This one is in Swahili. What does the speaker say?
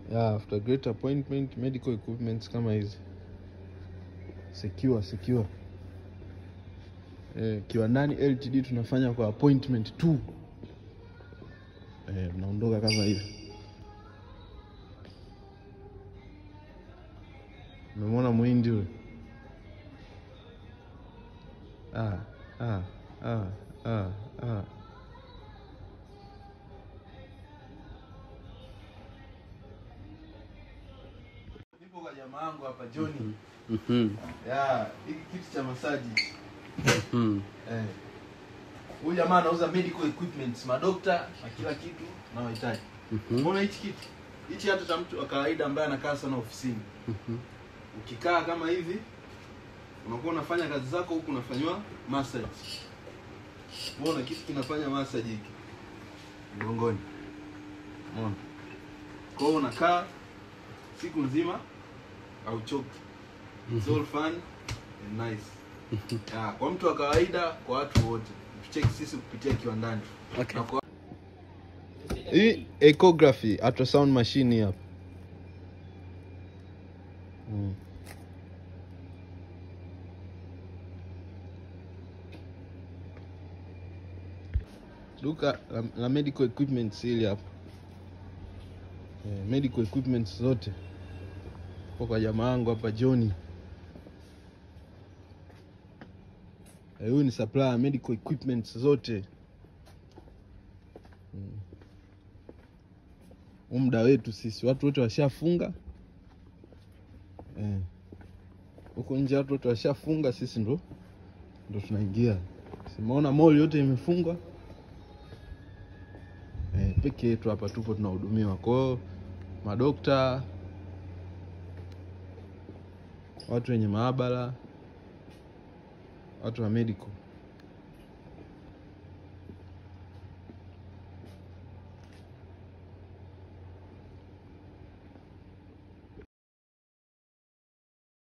yeah, after great appointment medical equipments kama hizi secure secure eh, kiwandani ltd tunafanya kwa appointment tu eh, mnaondoka kama hivi umemwona mwindi ule ah, ah, ah, ah, ah. nipo kwa jamaa wangu hapa Johnny Mhm. ya hiki kitu cha masaji Mhm. eh huyu jamaa anauza medical equipments madokta na kila kitu unaohitaji Mhm. umeona hichi kitu hichi hata cha mtu wa kawaida ambaye anakaa sana ofisini Mhm. ukikaa kama hivi unakuwa unafanya kazi zako huku unafanywa massage umeona kitu kinafanya massage hiki mgongoni umeona kwa hiyo unakaa siku nzima hauchoki It's all fun and nice yeah, kwa mtu wa kawaida kwa watu wote tucheki sisi kupitia kiwandani Okay. Na kwa- hii ecography ultrasound machine hii hapa mm. duka la, la medical equipments hili hapa eh, medical equipments zote kwa kwa jamaa wangu hapa Johnny Eh, huyu ni supplier ya medical equipments zote Mm. huu muda wetu sisi watu wote washafunga Eh. huko nje watu wote washafunga sisi ndo ndo tunaingia simaona mall yote imefungwa eh, peke yetu hapa tupo tunahudumiwa kwao madokta watu wenye maabara watu wa medical